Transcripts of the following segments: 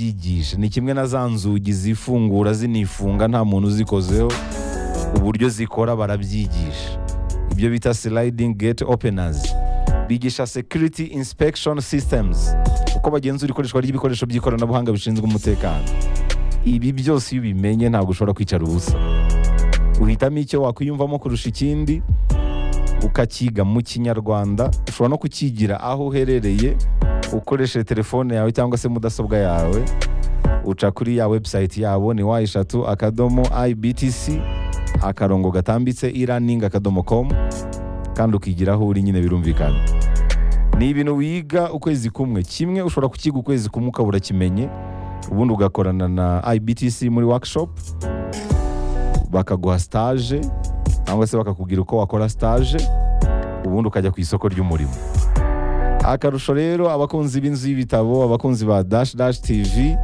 byigisha ni kimwe na za nzugi zifungura zinifunga nta muntu uzikozeho uburyo zikora barabyigisha ibyo bita sliding gate openers bigisha security inspection systems uko bagenzura ikoreshwa ry'ibikoresho by'ikoranabuhanga bishinzwe umutekano ibi byose iyo ubimenye ntabwo ushobora kwicara ubusa uhitamo icyo wakwiyumvamo kurusha ikindi ukakiga mu kinyarwanda ushobora no kukigira aho uherereye ukoresheje telefone yawe cyangwa se mudasobwa yawe uca kuri ya webusayiti yabo ni wa eshatu akadomo ibtc akarongo gatambitse iraningi akadomo komu kandi ukigira aho uri nyine birumvikana ni ibintu wiga ukwezi kumwe kimwe ushobora kukiga ukwezi kumwe ukaba urakimenye ubundi ugakorana na ibtc muri wakishopu bakaguha sitaje cyangwa se bakakubwira uko wakora sitaje ubundi ukajya ku isoko ry'umurimo akarusho rero abakunzi b'inzu y'ibitabo abakunzi ba dash dash tv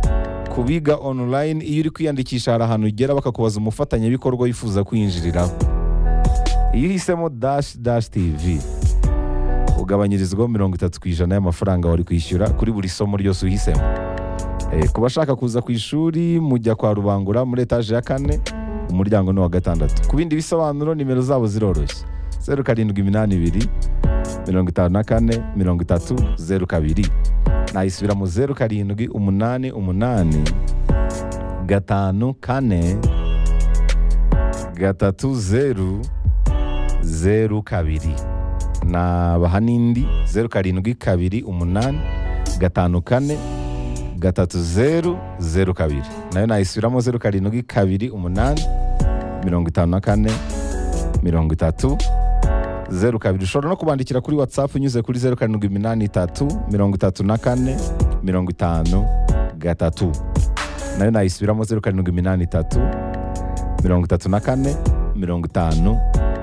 kubiga online iyo uri kwiyandikisha hari ahantu ugera bakakubaza umufatanyabikorwa wifuza kwinjiriraho iyo uhisemo dash dash tv ugabanyirizwaho mirongo itatu ku ijana y'amafaranga wari kwishyura kuri buri somo ryose uhisemo Eh, ku bashaka kuza ku ishuri mujya kwa rubangura muri etaje ya kane umuryango ni uwa gatandatu ku bindi bisobanuro nimero zabo ziroroshye zeru karindwi iminani ibiri mirongo itanu na kane mirongo itatu zeru kabiri nayisubira mu zeru karindwi umunani umunani gatanu kane gatatu zeru zeru kabiri nabaha n'indi zeru karindwi kabiri umunani gatanu kane gatatu zeru zeru kabiri nayo nayisubiramo zeru karindwi kabiri umunani mirongo itanu na kane mirongo itatu zeru kabiri ushobora no kubandikira kuri watsapu unyuze kuri zeru karindwi iminani itatu mirongo itatu na kane mirongo itanu gatatu nayo nayisubiramo zeru karindwi iminani itatu mirongo itatu na kane mirongo itanu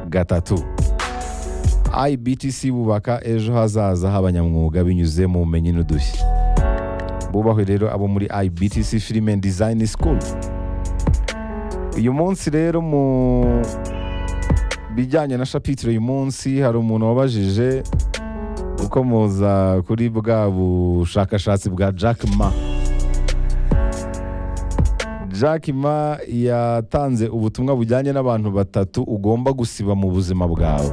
gatatu ibtc bubaka ejo hazaza h'abanyamwuga binyuze mu bumenyi n'udushya bubahwe rero abo muri IBTC Film and Design School uyu munsi rero mu bijyanye na shapitire uyu munsi hari umuntu wabajije uko muza kuri bwa bushakashatsi bwa Jack Ma Jack Ma yatanze ubutumwa bujyanye n'abantu batatu ugomba gusiba mu buzima bwawe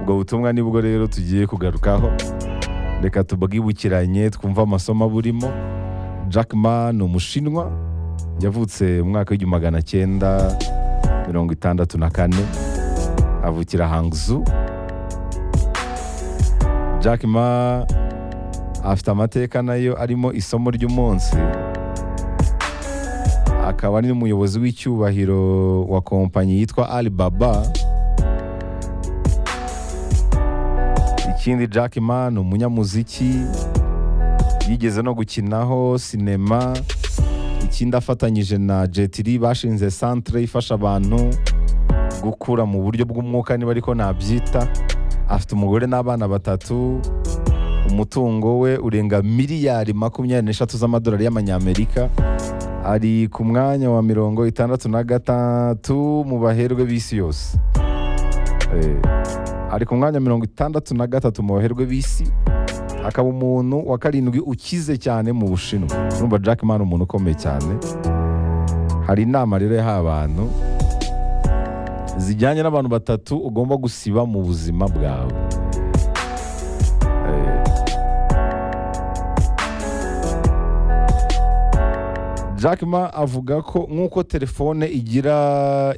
ubwo butumwa nibwo rero tugiye kugarukaho reka tubwibukiranye twumve amasomo burimo Jack Ma ni umushinwa yavutse mu mwaka w'igihumbi magana cyenda mirongo itandatu na kane avukira hangzu Jack Ma afite amateka nayo arimo isomo ry'umunsi akaba ari n'umuyobozi w'icyubahiro wa kompanyi yitwa Alibaba ikindi Jack Ma ni umunyamuziki yigeze no gukinaho sinema ikindi afatanyije na Jet Li bashinze centre ifasha abantu gukura mu buryo bw'umwuka niba ariko nabyita afite umugore n'abana batatu umutungo we urenga miliyari makumyabiri n'eshatu z'amadolari y'amanyamerika ari ku mwanya wa mirongo itandatu na gatatu mu baherwe b'isi yose Eh, ari ku mwanya mirongo itandatu na gatatu mu baherwe b'isi akaba umuntu wa karindwi ukize cyane mu bushinwa urumva Jack Ma ni umuntu ukomeye cyane hari inama rero yahaye abantu zijyanye n'abantu batatu ugomba gusiba mu buzima bwawe Eh, Jack Ma avuga ko nk'uko telefone igira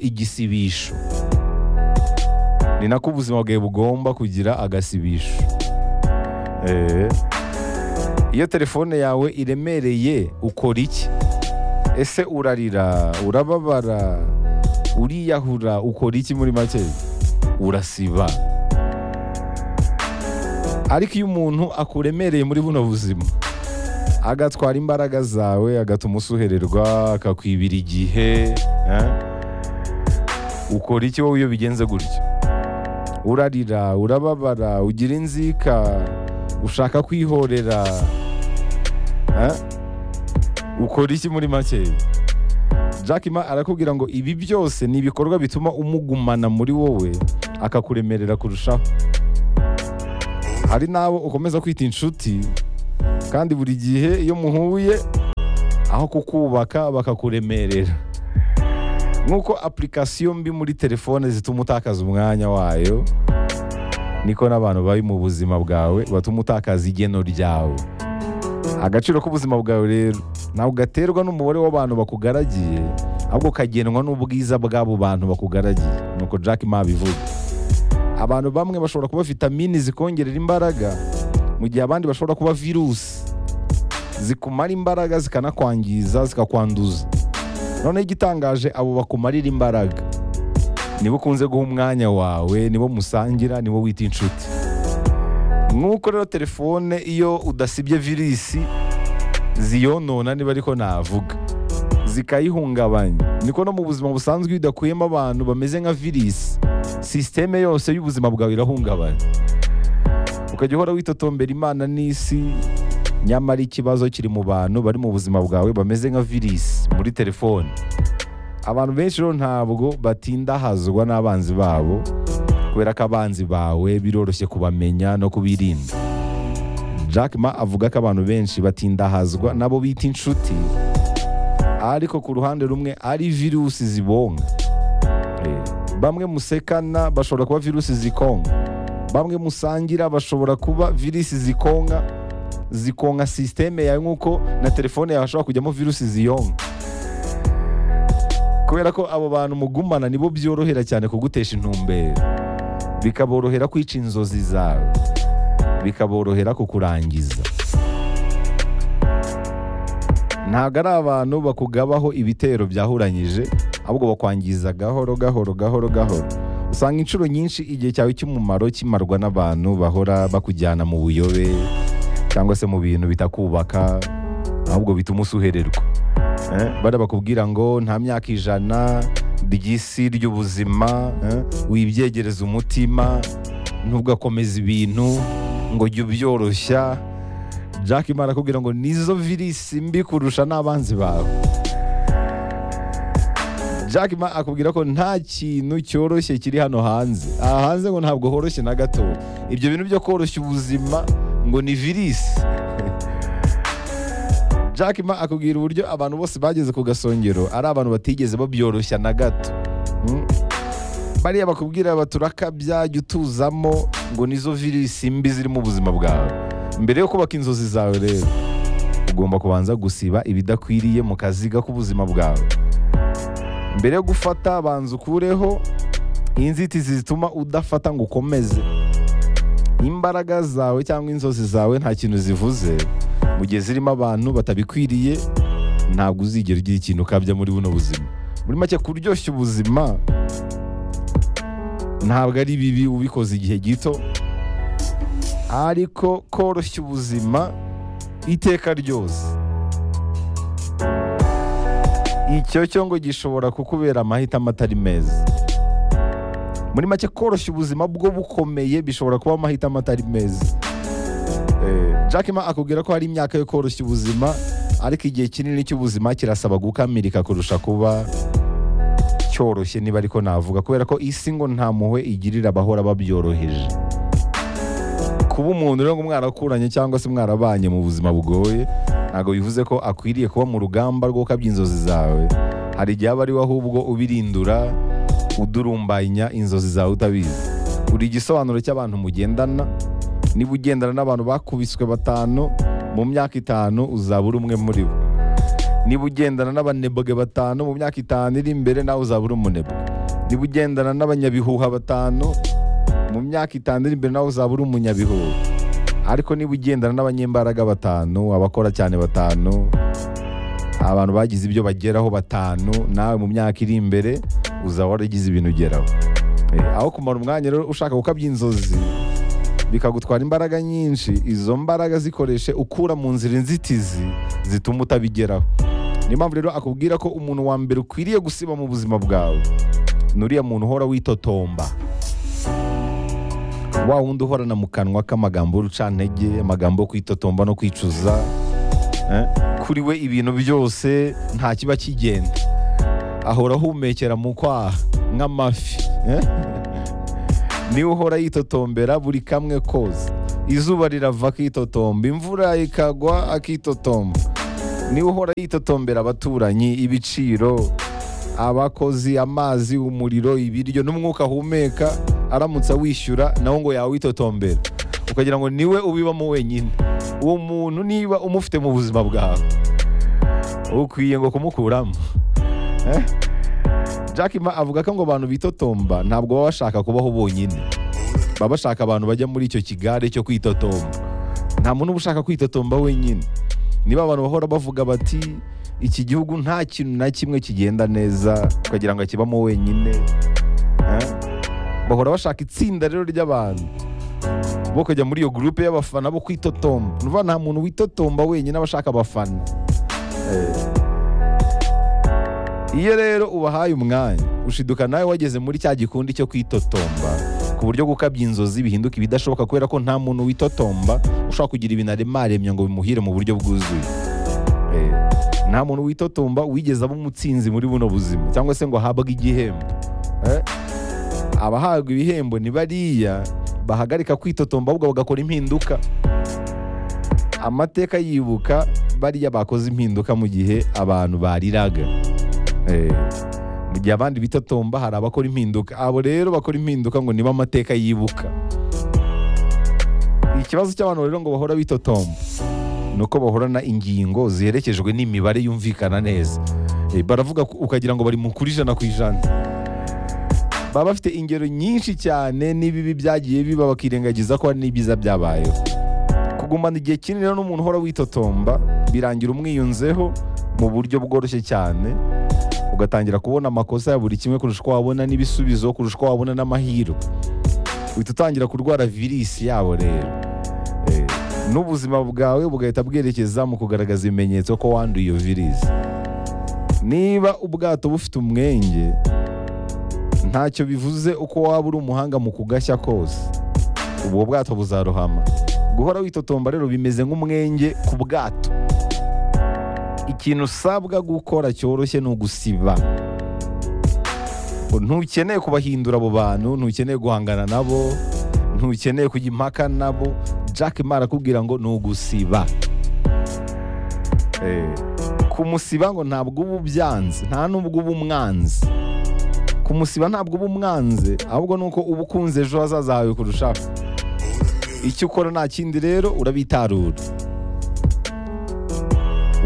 igisibisho ni nako ubuzima bwawe bugomba kugira agasibisho Eh. iyo telefone yawe iremereye ukora iki ese urarira urababara uriyahura ukora iki muri make urasiba ariko iyo umuntu akuremereye muri buno buzima agatwara imbaraga zawe agatuma usuhererwa akakwibira igihe eh? ukora iki wowe iyo bigenze gutyo urarira urababara ugira inzika ushaka kwihorera eh? ukora iki muri make Jack Ma arakubwira ngo ibi byose ni ibikorwa bituma umugumana muri wowe akakuremerera kurushaho hari n'abo ukomeza kwita inshuti kandi buri gihe iyo muhuye aho kukubaka bakakuremerera nk'uko application mbi muri telefone zituma utakaza umwanya wayo niko n'abantu bari mu buzima bwawe batuma utakaza igeno ryawe agaciro k'ubuzima bwawe rero ntabwo gaterwa n'umubare w'abantu bakugaragiye ahubwo kagenwa n'ubwiza bw'abo bantu bakugaragiye nuko jack ma bivuga abantu bamwe bashobora kuba vitamini zikongerera imbaraga mu gihe abandi bashobora kuba virusi zikumara imbaraga zikanakwangiza zikakwanduza noneho igitangaje abo bakumarira imbaraga nibo ukunze guha umwanya wawe nibo musangira nibo wita inshuti nk'uko rero telefone iyo udasibye virisi ziyonona niba ariko navuga zikayihungabanya niko no mu buzima busanzwe iyo udakuyemo abantu bameze nka virisi sisiteme yose y'ubuzima bwawe irahungabana ukajya uhora witotombera imana n'isi nyamara ikibazo kiri mu bantu bari mu buzima bwawe bameze nka virisi muri telefone abantu benshi rero ntabwo batindahazwa n'abanzi babo kubera ko abanzi bawe biroroshye kubamenya no kubirinda jack ma avuga ko abantu benshi batindahazwa nabo bita inshuti ariko ku ruhande rumwe ari virusi zibonka Eh, bamwe musekana bashobora kuba virusi zikonka bamwe musangira bashobora kuba virusi zikonka zikonka sisiteme yawe nk'uko na telefone yawe hashobora kujyamo virusi ziyonka kubera ko abo bantu mugumana nibo byorohera cyane kugutesha intumbero bikaborohera kwica inzozi zawe bikaborohera kukurangiza ntabwo ari abantu bakugabaho ibitero byahuranyije ahubwo bakwangiza gahoro gahoro gahoro gahoro usanga inshuro nyinshi igihe cyawe cy'umumaro kimarwa n'abantu bahora bakujyana mu buyobe cyangwa se mu bintu bitakubaka ahubwo bituma usuhererwa Eh, bari bakubwira ngo nta myaka ijana ry'isi ry'ubuzima eh, wibyegereza umutima ntugakomeza ibintu ngo jya ubyoroshya jack imana akubwira ngo nizo virisi mbi kurusha n'abanzi bawe jack ma akubwira ko nta kintu cyoroshye kiri hano hanze aha hanze ngo ntabwo horoshye na gato ibyo bintu byo koroshya ubuzima ngo ni virisi jack ma akubwira uburyo abantu bose bageze ku gasongero ari abantu batigeze babyoroshya na gato Mm. bariya bakubwira baturakabya jya utuzamo ngo nizo virisi mbi ziri mu buzima bwawe mbere yo kubaka inzozi zawe rero ugomba kubanza gusiba ibidakwiriye mu kaziga k'ubuzima bwawe mbere yo gufata banza ukureho inzitizi zituma udafata ngo ukomeze imbaraga zawe cyangwa inzozi zawe nta kintu zivuze mu gihe zirimo abantu batabikwiriye ntabwo uzigera ugira ikintu ukabya muri buno buzima muri make kuryoshya ubuzima ntabwo ari bibi ubikoze igihe gito ariko koroshya ubuzima iteka ryose icyo cyo ngo gishobora kukubera amahitamo atari meza muri make koroshya ubuzima bwo bukomeye bishobora kuba amahitamo atari meza Eh, Jack ma akubwira ko hari imyaka yo koroshya ubuzima ariko igihe kinini cy'ubuzima kirasaba gukamirika kurusha kuba cyoroshye niba ariko navuga kubera ko isi ngo nta muhwe igirira abahora babyoroheje kuba umuntu rero ngo mwarakuranye cyangwa se mwarabanye mu buzima bugoye ntabwo bivuze ko akwiriye kuba mu rugamba rwo gukabya inzozi zawe hari igihe aba ari we ahubwo ubirindura udurumbanya inzozi zawe utabizi buri igisobanuro cy'abantu mugendana niba ugendana n'abantu bakubiswe batanu mu myaka itanu uzaba uri umwe muri bo niba ugendana n'abanebwe batanu mu myaka itanu iri imbere nawe uzaba uri umunebwe niba ugendana n'abanyabihuha batanu mu myaka itanu iri imbere nawe uzaba uri umunyabihuha ariko niba ugendana n'abanyembaraga batanu abakora cyane batanu abantu bagize ibyo bageraho batanu nawe mu myaka iri imbere uzaba waragize ibintu ugeraho Eh, aho kumara umwanya rero ushaka gukabya inzozi bikagutwara imbaraga nyinshi izo mbaraga zikoreshe ukura mu nzira inzitizi zituma utabigeraho niyo mpamvu rero akubwira ko umuntu wa mbere ukwiriye gusiba mu buzima bwawe ni uriya muntu uhora witotomba wa wundi uhorana mu kanwa k'amagambo y'urucantege amagambo yo kwitotomba no kwicuza eh? kuri we ibintu byose nta kiba kigenda ahora ahumekera mu kwaha nk'amafi eh? niwe uhora yitotombera buri kamwe kose izuba rirava akitotomba imvura ikagwa akitotomba niwe uhora yitotombera abaturanyi ibiciro abakozi amazi umuriro ibiryo n'umwuka ahumeka aramutse awishyura nawe ngo yawitotombera ukagira ngo niwe ubibamo wenyine uwo muntu niba umufite mu buzima bwawe ukwiye ngo kumukuramo Eh? Jack Ma avuga ko ngo abantu bitotomba ntabwo baba bashaka kubaho bonyine baba bashaka abantu bajya muri icyo kigare cyo kwitotomba nta muntu uba ushaka kwitotomba wenyine niba abantu bahora bavuga bati iki gihugu nta kintu na kimwe kigenda neza ukagira ngo akibamo wenyine Eh? bahora bashaka itsinda rero ry'abantu bo kujya muri iyo gurupe y'abafana bo kwitotomba ni ukuvuga nta muntu witotomba wenyine aba ashaka abafana iyo rero ubahaye umwanya ushiduka nawe wageze muri cya gikundi cyo kwitotomba ku buryo gukabya inzozi bihinduka ibidashoboka kubera ko nta muntu witotomba ushobora kugira ibintu aremaremye ngo bimuhire mu buryo bwuzuye Eh, nta muntu witotomba wigeze aba umutsinzi muri buno buzima cyangwa se ngo ahabwe igihembo Eh, abahabwa ibihembo ni bariya bahagarika kwitotomba ahubwo bagakora impinduka amateka yibuka bariya bakoze impinduka mu gihe abantu bariraga Eh, mu gihe abandi bitotomba hari abakora impinduka abo rero bakora impinduka ngo niba amateka yibuka ikibazo cy'abantu rero ngo bahora bitotomba ni uko bahorana ingingo ziherekejwe n'imibare yumvikana neza Eh, baravuga ko- ukagira ngo bari mu kuri ijana ku ijana baba bafite ingero nyinshi cyane n'ibibi byagiye biba bakirengagiza ko hari n'ibyiza byabayeho kugumana igihe kinini rero n'umuntu uhora witotomba birangira umwiyunzeho mu buryo bworoshye cyane ugatangira kubona amakosa ya buri kimwe kurusha uko wabona n'ibisubizo kurusha uko wabona n'amahirwe uhita utangira kurwara virisi yabo rero Eh, n'ubuzima bwawe bugahita bwerekeza mu kugaragaza ibimenyetso ko wanduye iyo virisi niba ubwato bufite umwenge ntacyo bivuze uko waba uri umuhanga mu kugashya kose ubwo bwato buzarohama guhora witotomba rero bimeze nk'umwenge ku bwato ikintu usabwa gukora cyoroshye ni ugusiba ntukeneye kubahindura abo bantu ntukeneye guhangana nabo ntukeneye kujya impaka nabo jack ma arakubwira ngo ni ugusiba Eh, kumusiba ngo ntabwo uba ubyanze nta nubwo uba umwanzi kumusiba ntabwo uba umwanze ahubwo ni uko uba ukunze ejo hazaza hawe kurushaho icyo ukora nta kindi rero urabitarura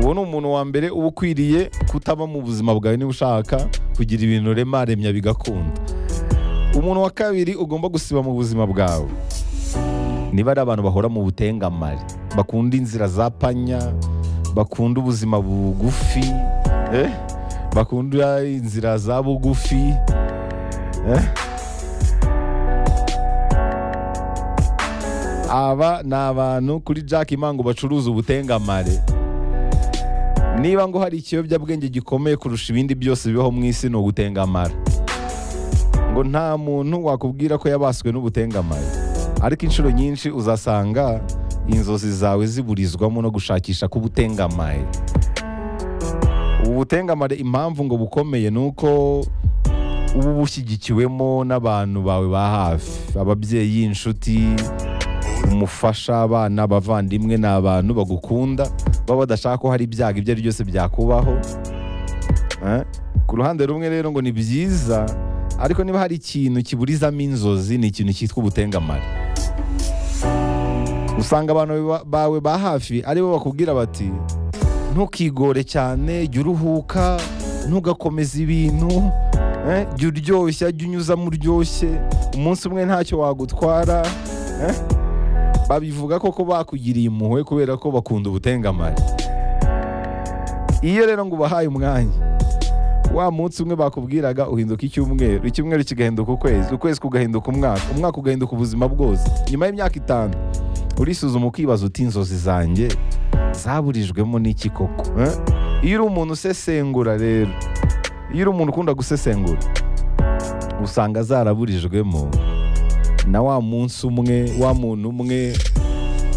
uwo ni umuntu wa mbere uba ukwiriye kutaba mu buzima bwawe niba ushaka kugira ibintu rema remya bigakunda umuntu wa kabiri ugomba gusiba mu buzima bwawe niba ari abantu bahora mu butengamare bakunda inzira za panya bakunda ubuzima bugufi eh? bakunda inzira za bugufi eh? aba ni abantu kuri jack imango bacuruza ubutengamare niba ngo hari ikiyobyabwenge gikomeye kurusha ibindi byose bibaho mu isi ni ugutengamara ngo nta muntu wakubwira ko yabaswe n'ubutengamara ariko inshuro nyinshi uzasanga inzozi zawe ziburizwamo no gushakisha k'ubutengamare ubutengamare impamvu ngo bukomeye ni uko uba bushyigikiwemo n'abantu bawe ba hafi ababyeyi inshuti umufasha abana abavandimwe ni abantu bagukunda baba badashaka ko hari ibyago ibyo ari byose byakubaho Eh? ku ruhande rumwe rero ngo ni byiza ariko niba hari ikintu kiburizamo inzozi ni ikintu cyitwa ubutengamara usanga abantu ba- bawe ba hafi aribo bakubwira bati ntukigore cyane jya uruhuka ntugakomeza ibintu eh, jya uryoshya jya unyuzamo uryoshye umunsi umwe ntacyo wagutwara eh? babivuga koko bakugiriye impuhwe kubera ko bakunda ubutengamare iyo rero ngo ubahaye umwanya wa munsi umwe bakubwiraga uhinduka icyumweru icyumweru kigahinduka ukwezi ukwezi kugahinduka umwaka umwaka ugahinduka ubuzima bwose nyuma y'imyaka itanu urisuzuma ukibaza uti inzozi zanjye zaburijwemo n'iki koko eh? iyo uri umuntu usesengura rero iyo uri umuntu ukunda gusesengura usanga zaraburijwemo na wa munsi umwe wa muntu umwe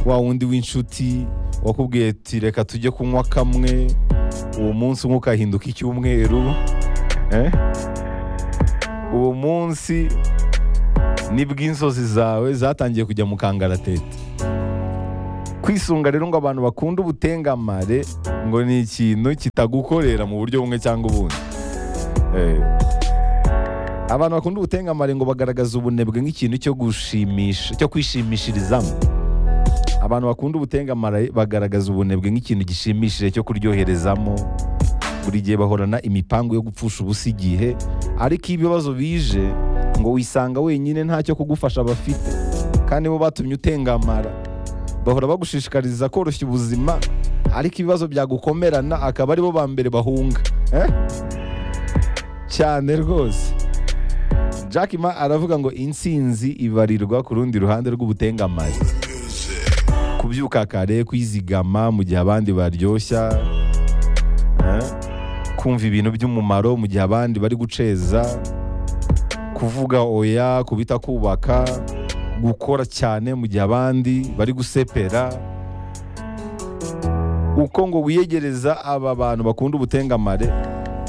wa wundi w'inshuti wakubwiye ati reka tujye kunywa kamwe uwo munsi umwe ukahinduka icyumweru eh? uwo munsi nibwo inzozi zawe zatangiye kujya mu kangaratete kwisunga rero ngo abantu bakunda ubutengamare ngo ni ikintu kitagukorera mu buryo bumwe cyangwa ubundi Eh. abantu bakunda ubutengamare ngo bagaragaza ubunebwe nk'ikintu cyo gushimisha cyo kwishimishirizamo abantu bakunda ubutengamare bagaragaza ubunebwe nk'ikintu gishimishije cyo kuryoherezamo buri gihe bahorana imipango yo gupfusha ubusa igihe ariko iyo ibibazo bije ngo wisanga wenyine ntacyo kugufasha bafite kandi bo batumye utengamara bahora bagushishikariza koroshya ubuzima ariko ibibazo byagukomerana akaba aribo ba mbere bahunga Eh? cyane rwose Jack Ma aravuga ngo intsinzi ibarirwa ku rundi ruhande rw'ubutengamari kubyuka kare kwizigama mu gihe abandi baryoshya eh? kumva ibintu by'umumaro mu gihe abandi bari guceza kuvuga oya kubita kubaka gukora cyane mu gihe abandi bari gusepera uko ngo wiyegereza aba bantu bakunda ubutengamare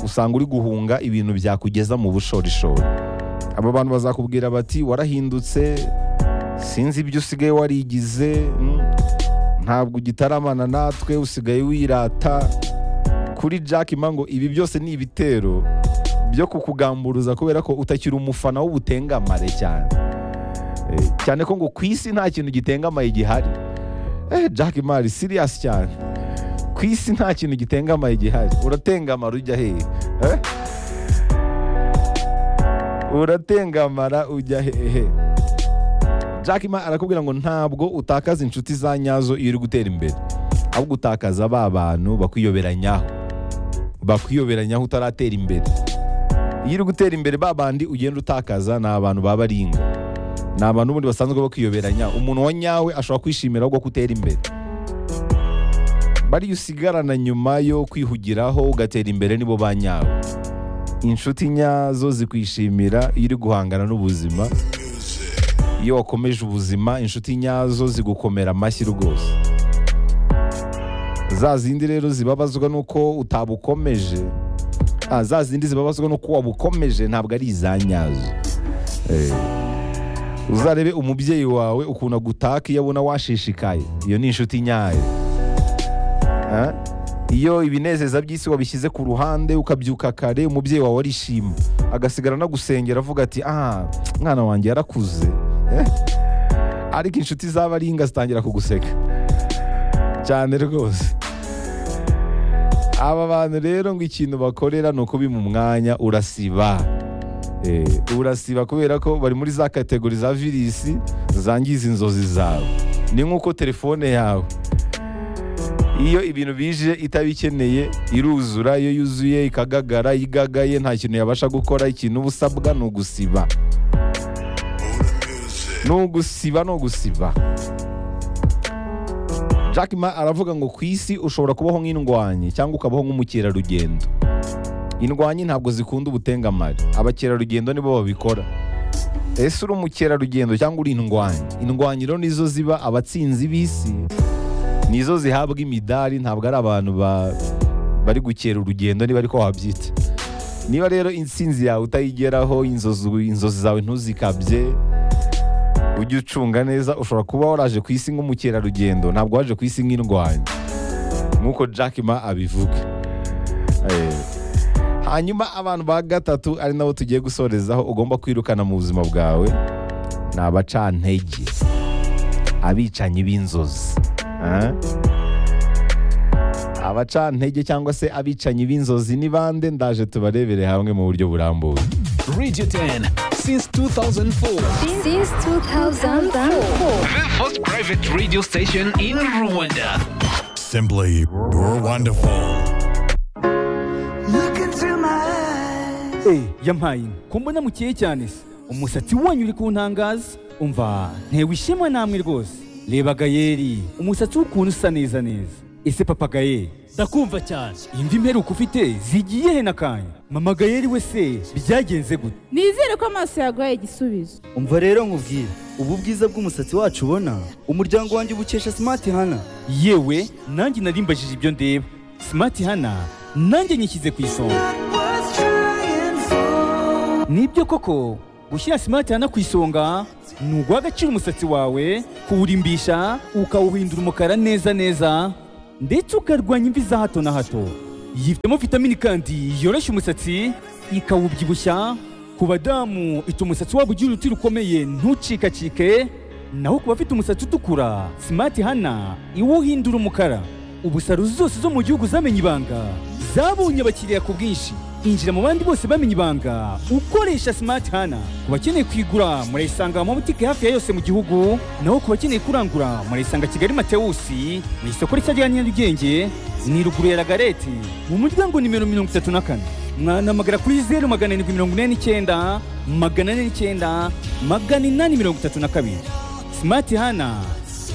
usanga uri guhunga ibintu byakugeza mu bushorishori aba bantu bazakubwira bati warahindutse sinzi ibyo usigaye warigize mm, ntabwo ugitaramana natwe usigaye wirata kuri Jack Ma ngo ibi byose ni ibitero byo kukugamburuza kubera ko utakiri umufana w'ubutengamare cyane Eh, cyane ko ngo ku isi nta kintu gitengamaye gihari eh, Jack Ma ari serious cyane ku isi nta kintu gitengamaye gihari uratengamara ujya hehe Eh? uratengamara ujya hehe Jack Ma arakubwira ngo ntabwo utakaza inshuti za nyazo iyo uri gutera imbere ahubwo utakaza ba bantu bakwiyoberanyaho bakwiyoberanyaho utaratera imbere iyo uri gutera imbere ba bandi ugenda utakaza ni abantu baba ari inga ni abantu ubundi basanzwe bakwiyoberanya umuntu wa nyawe ashobora kwishimira ahubwo kutera imbere bariya usigarana nyuma yo kwihugiraho ugatera imbere nibo ba nyawe inshuti nyazo zikwishimira iyo uri guhangana n'ubuzima iyo wakomeje ubuzima inshuti nyazo zigukomera amashyi rwose za zindi rero zibabazwa n'uko utabukomeje ah, za zindi zibabazwa n'uko wabukomeje ntabwo ari iza nyazo Eh. uzarebe umubyeyi wawe ukuntu agutaka iyo abona washishikaye iyo ni inshuti nyayo Ah? iyo ibinezeza by'isi wabishyize ku ruhande ukabyuka kare umubyeyi wawe arishima agasigara anagusengera avuga ati aha mwana wanjye yarakuze Eh? ariko inshuti zaba ari inga zitangira kuguseka cyane rwose aba bantu rero ngo ikintu bakorera ni ukubima umwanya urasiba Eh, urasiba kubera ko bari muri za kategori za virisi zangiza inzozi zawe ni nk'uko telefone yawe iyo ibintu bije itabikeneye iruzura iyo yuzuye ikagagara iyo igagaye nta kintu yabasha gukora ikintu uba usabwa ni ugusiba ni ugusiba ni ugusiba Jack Ma aravuga ngo ku isi ushobora kubaho nk'indwanyi cyangwa ukabaho nk'umukerarugendo indwanyi ntabwo zikunda ubutengamari abakerarugendo nibo babikora ese uri umukerarugendo cyangwa uri indwanyi indwanyi rero nizo ziba abatsinzi b'isi nizo zihabwa imidari ntabwo ari abantu ba- bari gukera urugendo niba ariko wabyita niba rero intsinzi yawe utayigeraho inzozi inzozi zawe ntuzikabye ujye ucunga neza ushobora kuba waraje ku isi nk'umukerarugendo ntabwo waje ku isi nk'indwanyi nk'uko Jack Ma abivuga Eh. hanyuma abantu ba gatatu ari nabo tugiye gusorezaho ugomba kwirukana mu buzima bwawe ni abacantege abicanyi b'inzozi Ah? abacantege cyangwa se abicanyi b'inzozi ni bande ndaje tubarebere hamwe mu buryo burambuye Radio 10 since 2004. Since 2004. The first private radio station in Rwanda. Simply wonderful. Eh, yampaye inka. ko mbona mukeye cyane se umusatsi wanyu uri kuntangaza umva ntewe ishema namwe rwose reba gayeri umusatsi w'ukuntu usa neza neza ese papa gayeri ndakumva cyane imvi mperuka ufite zigiye he nakanya mama gayeri we se byagenze gute nizere ko amaso yaguhaye igisubizo umva rero nkubwire ubu bwiza bw'umusatsi wacu ubona umuryango wanjye ubukesha smart hana yewe nanjye narimbajije ibyo ndeba simati hana nanjye nyishyize ku isonga nibyo koko gushyira simati hana ku isonga ni uguha agaciro umusatsi wawe kuwurimbisha ukawuhindura umukara neza neza ndetse ukarwanya imvi za hato na hato yifitemo vitamini kandi yoroshya umusatsi ikawubyibushya ku badamu ituma umusatsi wabo ugira uruti rukomeye ntucikacike naho ku bafite umusatsi utukura simati hana iwuhindura umukara ubusaruzi zose zo mu gihugu zamenye ibanga zabonye abakiriya ku bwinshi injira mu bandi bose bamenye ibanga ukoresha simati hana ku bakeneye kuyigura murayisanga mu mabutike hafi ya yose mu gihugu naho ku bakeneye kurangura murayisanga kigali matewusi mu isoko rishya rya nyarugenge ni ruguru ya ragareti mu muryango nimero mirongo itatu na kane mwanamagana kuri zeru magana arindwi mirongo ine n'icyenda magana ane n'icyenda magana inani mirongo itatu na kabiri simati hana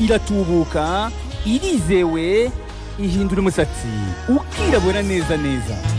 iratubuka irizewe ihindura umusatsi ukirabura neza neza